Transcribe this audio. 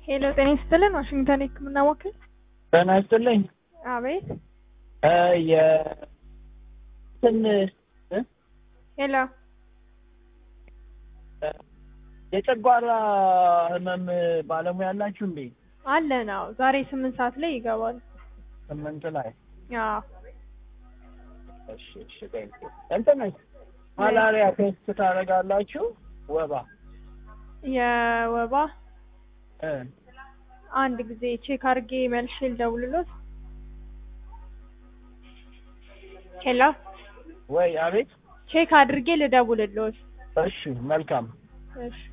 ሄሎ ጤና ይስጥልን ዋሽንግተን የህክምና ወኪል ጤና ይስጥልኝ። አቤት እ የእንትን እ ሄሎ የጨጓራ ህመም ባለሙያ አላችሁ እንዴ? አለ ነው ዛሬ ስምንት ሰዓት ላይ ይገባል ስምንት ላይ አዎ እሺ እሺ ቴንክ ዩ እንትን ማላሪያ ቴስት ታደርጋላችሁ? ወባ የወባ እ አንድ ጊዜ ቼክ አድርጌ መልሼ ልደውልሎት ሄሎ ወይ አቤት ቼክ አድርጌ ልደውልሎት እሺ መልካም እሺ